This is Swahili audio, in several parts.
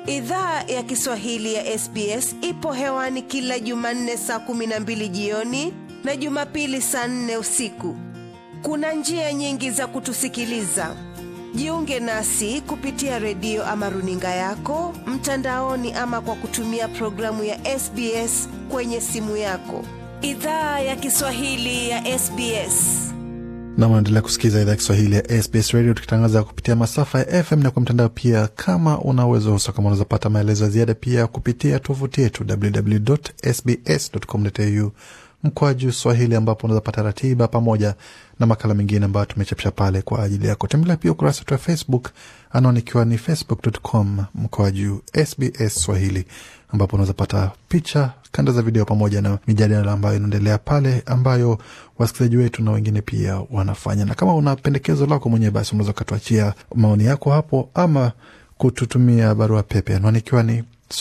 Idhaa ya Kiswahili ya SBS ipo hewani kila Jumanne saa kumi na mbili jioni na Jumapili saa nne usiku. Kuna njia nyingi za kutusikiliza. Jiunge nasi kupitia redio ama runinga yako mtandaoni, ama kwa kutumia programu ya SBS kwenye simu yako. Idhaa ya Kiswahili ya SBS. na unaendelea kusikiza idhaa ya Kiswahili ya SBS Radio tukitangaza kupitia masafa ya FM na kwa mtandao pia. Kama una uwezo huso, kama unaweza pata maelezo ya ziada pia kupitia tovuti yetu www.sbs.com.au mkwaju Swahili, ambapo unaweza pata ratiba pamoja na makala mengine ambayo tumechapisha pale kwa ajili yako. Tembelea pia ukurasa wetu wa Facebook, anwani ikiwa ni facebook.com mkwaju SBS Swahili, ambapo unaweza pata picha, kanda za video pamoja na mijadala ambayo inaendelea pale, ambayo wasikilizaji wetu na wengine pia wanafanya. Na kama una pendekezo lako mwenyewe, basi unaweza ukatuachia maoni yako hapo ama kututumia barua pepe, anwani ikiwa ni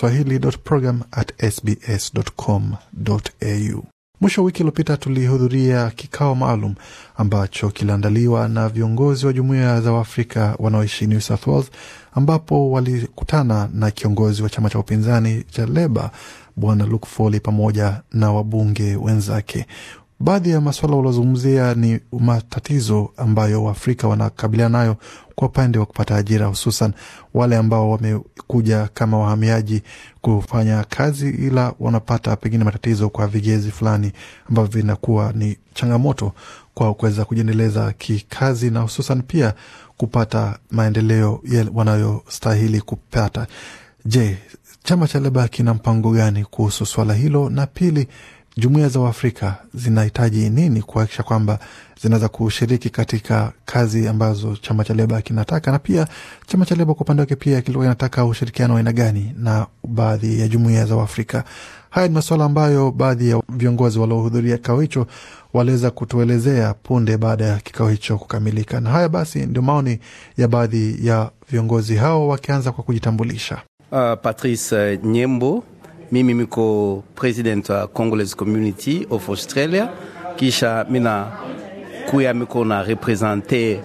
swahili.program@sbs.com.au. Mwisho wa wiki iliyopita tulihudhuria kikao maalum ambacho kiliandaliwa na viongozi wa jumuiya za Waafrika wanaoishi New South Wales, ambapo walikutana na kiongozi wa chama cha upinzani cha Leba Bwana Luke Foley pamoja na wabunge wenzake. Baadhi ya masuala waliozungumzia ni matatizo ambayo Waafrika wanakabiliana nayo kwa upande wa kupata ajira, hususan wale ambao wamekuja kama wahamiaji kufanya kazi, ila wanapata pengine matatizo kwa vigezi fulani ambavyo vinakuwa ni changamoto kwa kuweza kujiendeleza kikazi na hususan pia kupata maendeleo wanayostahili kupata. Je, chama cha Leba kina mpango gani kuhusu swala hilo? Na pili, jumuiya za Uafrika zinahitaji nini kuhakikisha kwamba zinaweza kushiriki katika kazi ambazo chama cha Leba kinataka, na pia chama cha Leba kwa upande wake pia kilikuwa kinataka ushirikiano wa aina gani na baadhi ya jumuiya za Uafrika. Haya ni masuala ambayo baadhi ya viongozi waliohudhuria kikao hicho waliweza kutuelezea punde baada ya kikao hicho kukamilika. Na haya basi ndio maoni ya baadhi ya viongozi hao, wakianza kwa kujitambulisha. Uh, Patrice uh, Nyembo, mimi miko president wa Congolese Community of Australia, kisha mina kuya miko na represente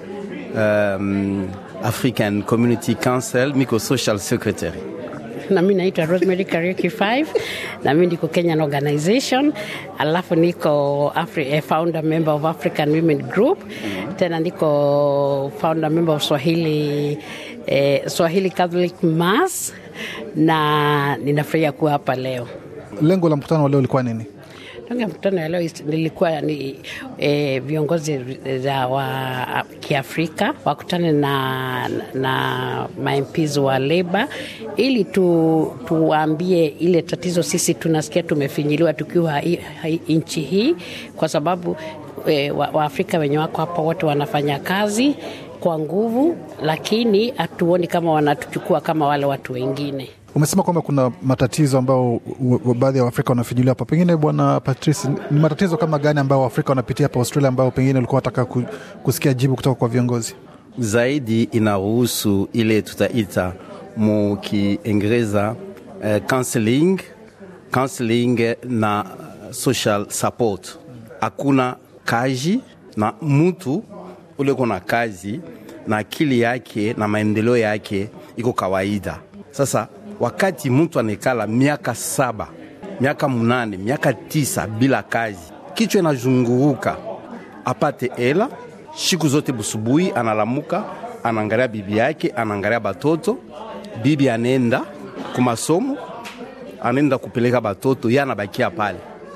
um, African Community Council, miko social secretary na mi naitwa Rosemary Kariuki 5 na mi niko Kenyan Organization, alafu niko Afri, eh, founder member of African Women Group, tena niko founder member of Swahili, eh, Swahili Catholic Mass na ninafurahia kuwa hapa leo. Lengo la mkutano wa leo ulikuwa nini? Tangu mkutano ya leo nilikuwa ni e, viongozi za wa Kiafrika wakutane na, na mamps wa leba ili tu, tuwaambie ile tatizo sisi tunasikia tumefinyiliwa tukiwa nchi hii, kwa sababu e, Waafrika wa wenye wako hapa wote wanafanya kazi kwa nguvu, lakini hatuoni kama wanatuchukua kama wale watu wengine. Umesema kwamba kuna matatizo ambayo baadhi ya Waafrika wanafijulia hapa. Pengine Bwana Patrice, ni matatizo kama gani ambayo Waafrika wanapitia hapa Australia ambayo pengine ulikuwa wataka kusikia jibu kutoka kwa viongozi? Zaidi inahusu ile tutaita mu Kiingereza uh, counseling, counseling na social support. Hakuna kazi na mtu ule kuna kazi na akili yake na maendeleo yake iko kawaida. Sasa wakati mtu anekala miaka saba, miaka munane, miaka tisa bila kazi, kichwa inazunguruka, apate hela siku zote. Busubuhi analamuka, anaangalia bibi yake, anaangalia batoto, bibi anaenda kumasomo, anaenda kupeleka batoto, ye anabakia pale,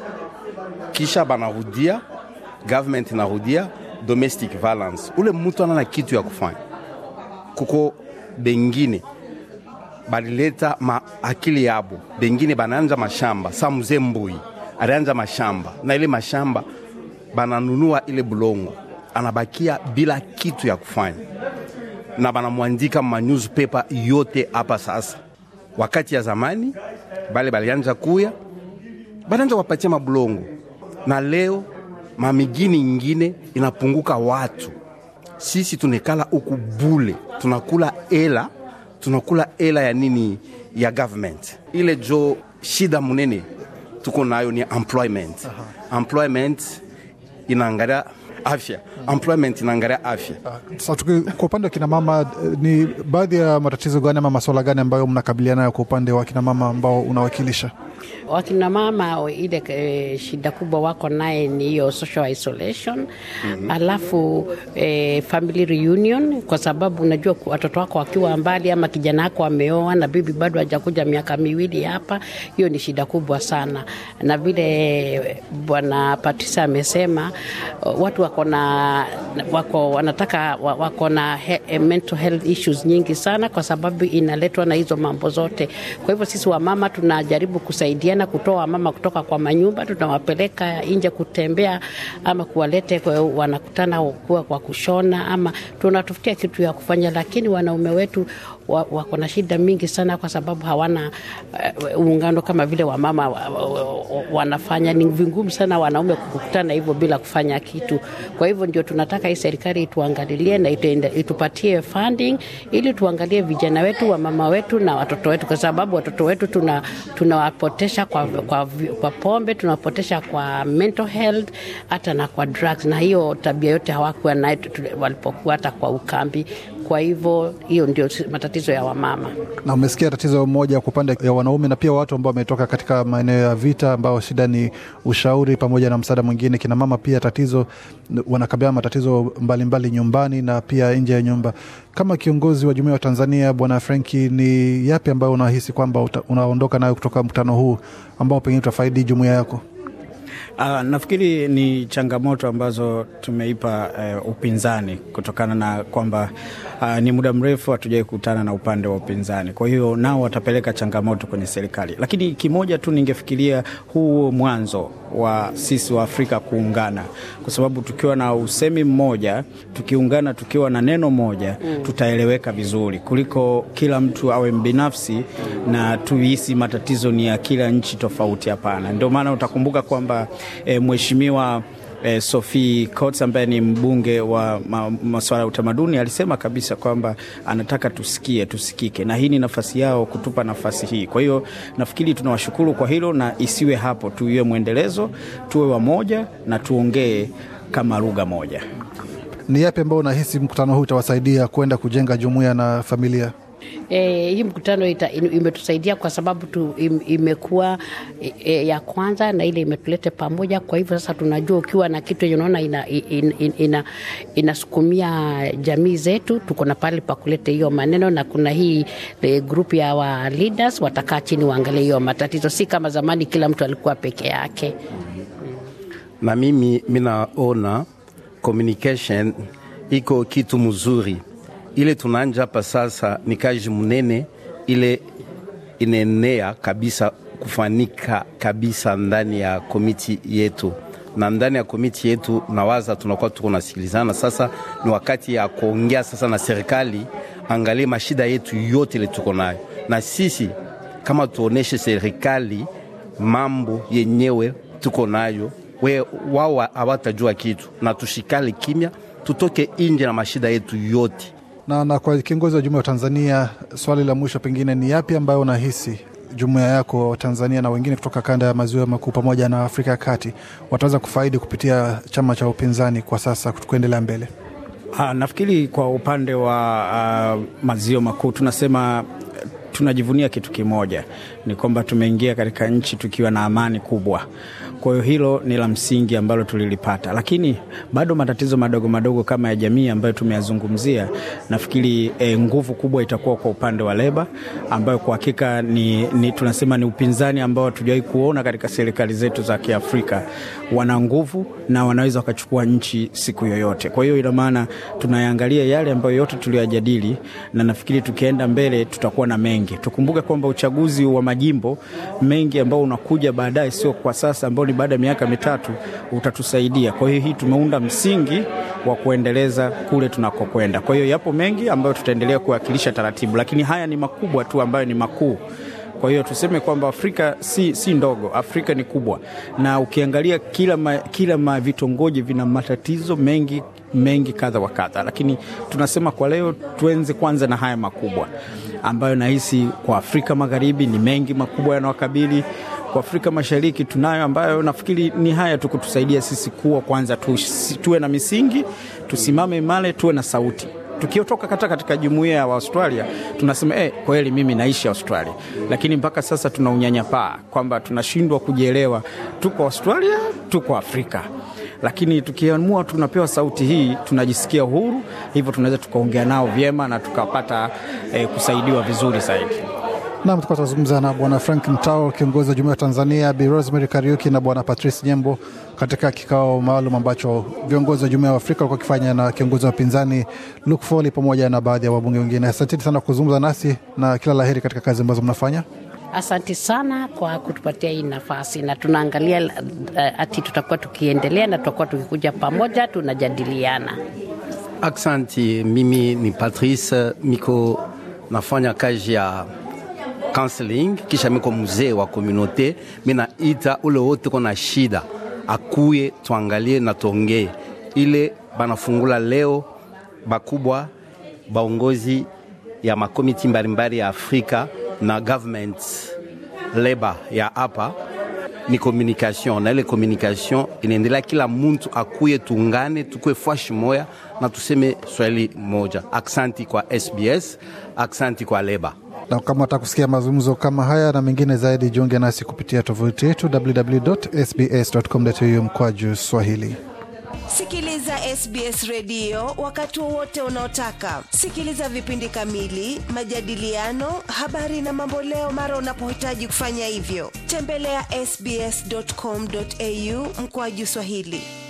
kisha banarudia, government inarudia domestic violence. Ule mtu anana kitu ya kufanya. Kuko bengine balileta ma akili yabo, bengine banaanja mashamba. Sa mzee Mbui alianja mashamba na ile mashamba bananunua ile bulongo, anabakia bila kitu ya kufanya, na banamwandika ma newspaper yote hapa. Sasa wakati ya zamani bale balianja kuya bananja wapatia mabulongo, na leo mamigini ingine inapunguka watu. Sisi tunekala huku bule, tunakula ela tunakula hela ya nini ya government ile jo shida munene tuko nayo ni employment. Aha. Employment inaangalia afya employment inaangalia afya Sasa tuki- kwa upande wa kina mama eh, ni baadhi ya matatizo gani ama masuala gani ambayo mnakabiliana nayo kwa upande wa kina mama ambao unawakilisha? wakina mama ile e, shida kubwa wako naye ni hiyo social isolation mm-hmm. alafu e, family reunion kwa sababu unajua ku- watoto wako wakiwa mbali ama kijana wako ameoa na bibi bado hajakuja miaka miwili hapa hiyo ni shida kubwa sana na vile bwana patisa amesema watu wako na wako wanataka wa- wako na he, eh, mental health issues nyingi sana kwa sababu inaletwa na hizo mambo zote kwa hivyo sisi wamama tunajaribu kusaidiana kutoa wamama kutoka kwa manyumba tunawapeleka nje kutembea ama kuwalete kwa, wanakutana kuwa kwa kushona ama tunatafutia kitu ya kufanya lakini wanaume wetu wa- wako na shida mingi sana kwa sababu hawana uh, uungano kama vile wamama wa, wa, wa, wanafanya ni vingumu sana wanaume kukutana hivyo bila kufanya kitu kwa hivyo ndio tunataka hii serikali ituangalilie na ituende, itupatie funding ili tuangalie vijana wetu wamama wetu na watoto wetu kwa sababu watoto wetu tuna tunawapotesha kwa, kwa, kwa pombe tunawapotesha kwa mental health hata na kwa drugs na hiyo tabia yote hawakuwa nayo tu- walipokuwa hata kwa ukambi kwa hivyo hiyo ndio matatizo ya wamama Na umesikia tatizo moja kwa upande ya wanaume na pia watu ambao wametoka katika maeneo ya vita, ambao shida ni ushauri pamoja na msaada mwingine. Kina mama pia tatizo wanakabiliana na matatizo mbalimbali mbali nyumbani na pia nje ya nyumba. Kama kiongozi wa jumuiya wa Tanzania, Bwana Frenki, ni yapi ambayo unahisi kwamba uta- unaondoka nayo kutoka mkutano huu ambao pengine utafaidi jumuiya yako? Uh, nafikiri ni changamoto ambazo tumeipa uh, upinzani kutokana na kwamba uh, ni muda mrefu hatujawai kukutana na upande wa upinzani. Kwa hiyo nao watapeleka changamoto kwenye serikali, lakini kimoja tu ningefikiria huu mwanzo wa sisi wa Afrika kuungana, kwa sababu tukiwa na usemi mmoja, tukiungana, tukiwa na neno moja mm. tutaeleweka vizuri kuliko kila mtu awe mbinafsi na tuhisi matatizo ni ya kila nchi tofauti. Hapana, ndio maana utakumbuka kwamba e, mheshimiwa eh, Sophie Coates ambaye ni mbunge wa ma, masuala ya utamaduni alisema kabisa kwamba anataka tusikie, tusikike, na hii ni nafasi yao kutupa nafasi hii. Kwa hiyo nafikiri tunawashukuru kwa hilo, na isiwe hapo, tuiwe mwendelezo, tuwe wamoja na tuongee kama lugha moja. Ni yapi ambayo unahisi mkutano huu utawasaidia kwenda kujenga jumuiya na familia? E, hii mkutano ita, im- imetusaidia kwa sababu tu, im, imekuwa e, e, ya kwanza na ile imetulete pamoja. Kwa hivyo sasa tunajua ukiwa na kitu yenye unaona ina, ina, ina, inasukumia jamii zetu, tuko na pale pa kuleta hiyo maneno, na kuna hii e, group ya wa leaders watakaa chini waangalie hiyo matatizo, si kama zamani kila mtu alikuwa peke yake. na mimi minaona communication iko kitu mzuri. Ile tunaanja hapa sasa ni kazi mnene, ile inaenea kabisa kufanika kabisa ndani ya komiti yetu na ndani ya komiti yetu nawaza tunakuwa tuko nasikilizana. Sasa ni wakati ya kuongea sasa na serikali, angalie mashida yetu yote ile tuko nayo, na sisi kama tuoneshe serikali mambo yenyewe tuko nayo, we wao hawatajua kitu, na tushikale kimya, tutoke nje na mashida yetu yote. Na, na kwa kiongozi wa jumuiya wa Tanzania, swali la mwisho pengine ni yapi ambayo unahisi jumuiya yako wa Tanzania na wengine kutoka kanda ya maziwa makuu pamoja na Afrika ya kati wataweza kufaidi kupitia chama cha upinzani kwa sasa kuendelea mbele? Ha, nafikiri kwa upande wa uh, maziwa makuu tunasema tunajivunia kitu kimoja, ni kwamba tumeingia katika nchi tukiwa na amani kubwa. Kwa hiyo hilo ni la msingi ambalo tulilipata, lakini bado matatizo madogo madogo kama ya jamii ambayo tumeyazungumzia, nafikiri e, nguvu kubwa itakuwa kwa upande wa leba, ambayo kwa hakika ni, ni tunasema ni upinzani ambao hatujawahi kuona katika serikali zetu za Kiafrika. Wana nguvu na wanaweza wakachukua nchi siku yoyote. Kwa hiyo ina maana tunayaangalia yale ambayo yote tuliyojadili, na nafikiri tukienda mbele tutakuwa na mengi. Tukumbuke kwamba uchaguzi wa majimbo mengi ambao unakuja baadaye, sio kwa sasa, ambao ni baada ya miaka mitatu, utatusaidia. Kwa hiyo hii tumeunda msingi wa kuendeleza kule tunakokwenda. Kwa hiyo yapo mengi ambayo tutaendelea kuwakilisha taratibu, lakini haya ni makubwa tu ambayo ni makuu. Kwa hiyo tuseme kwamba Afrika si, si ndogo, Afrika ni kubwa, na ukiangalia kila, ma, kila ma vitongoji vina matatizo mengi mengi kadha wa kadha, lakini tunasema kwa leo tuenze kwanza na haya makubwa ambayo nahisi kwa Afrika Magharibi ni mengi makubwa yanawakabili kwa Afrika Mashariki tunayo, ambayo nafikiri ni haya tu kutusaidia sisi kuwa kwanza tu, tuwe na misingi, tusimame imara, tuwe na sauti tukiotoka kata katika jumuiya ya Australia tunasema eh, kweli mimi naishi Australia, lakini mpaka sasa tuna unyanyapaa kwamba tunashindwa kujielewa, tuko Australia, tuko Afrika lakini tukiamua tunapewa sauti hii tunajisikia huru, hivyo tunaweza tukaongea nao vyema na tukapata eh, kusaidiwa vizuri zaidi. Nam, tukuwa tunazungumza na Bwana Frank Mtao, kiongozi wa jumuiya ya Tanzania, Bi Rosemary Kariuki na Bwana Patrice Nyembo katika kikao maalum ambacho viongozi wa jumuiya ya Afrika walikuwa wakifanya na kiongozi wa upinzani Luke Foley pamoja na baadhi ya wabunge wengine. Asanteni sana kuzungumza nasi na kila laheri katika kazi ambazo mnafanya. Asante sana kwa kutupatia hii nafasi, na tunaangalia uh, ati tutakuwa tukiendelea na tutakuwa tukikuja pamoja tunajadiliana. Aksanti, mimi ni Patrice, miko nafanya kazi ya counseling, kisha miko mzee wa komunote. Minaita ule wote kona shida akuye tuangalie na tuongee ile banafungula leo bakubwa baongozi ya makomiti mbalimbali ya Afrika na government labor ya hapa ni communication, na ile communication inaendelea, kila muntu akuye, tuungane, tukue fashi moya na tuseme swahili moja. Aksanti kwa SBS, aksanti kwa leba. Na kama wataka kusikia mazungumzo kama haya na mengine zaidi, jiunge nasi kupitia tovuti yetu www.sbs.com.au mkwaju Swahili. Sikiliza SBS redio wakati wowote unaotaka. Sikiliza vipindi kamili, majadiliano, habari na mamboleo mara unapohitaji kufanya hivyo. Tembelea ya sbs.com.au mkoaju Swahili.